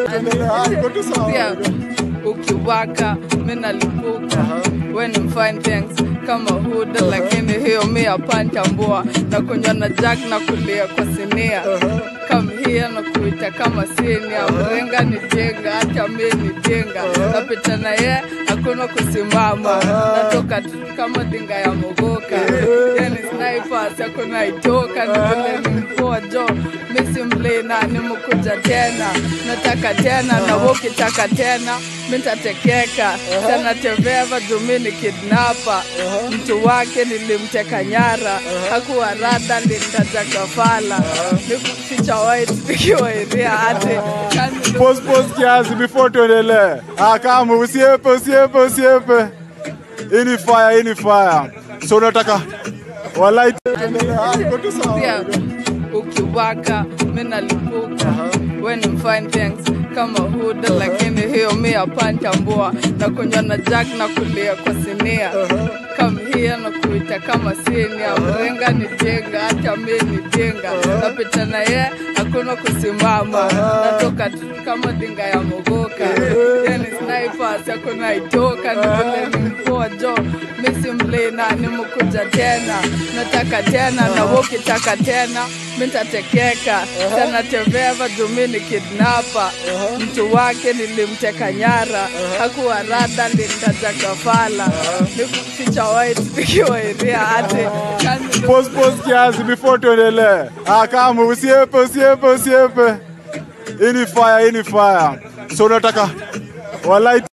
tuendelea. Ah, iko tu sawa. pia ukiwaka mi nalipuka we ni mfine things kama huda lakini hiyo mi apantambua na kunywa na jack na kulia kwa sinia kamhia na kuita kama sinia mrenga ni jenga hata mi ni jenga napita na ye hakuna kusimama natoka tu kama dinga ya mogoka yani snipers hakuna itoka ni vile ni mpoa jo misi mlina nimekuja tena nataka tena na wewe ukitaka tena mitatekeka tena teveva jumini kidnapa mtu wake nilimteka nyara hakuwa rada lintaja gafala nikuficha white nikiwa iria ate Pause, pause kiasi before tuendelee. Ah, kama usiepe, usiepe, usiepe. Hii ni fire, hii ni fire. So unataka walai tuendelee. Ah, iko tu sawa. pia ukiwaka mi nalipuka we ni mfine things kama huda lakini hiyo mi apantambua na kunywa na jack na kulia kwa sinia kamhia na kuita kama sinia mrenga ni jenga hata mi ni jenga napita na ye hakuna kusimama natoka tu kama dinga ya mogoka yani snipers hakuna itoka ni vile ni mpoa jo misi mlina nimekuja tena nataka tena na wewe ukitaka tena mitatekeka tena teveva jumini kidnapa mtu wake nilimteka nyara hakuwa rada lintaja gafala nikuficha white nikiwa iria ate Pause, pause kiasi before tuendelee. Ah, kama usiepe, usiepe, usiepe. Hii ni fire, hii ni fire. So unataka walai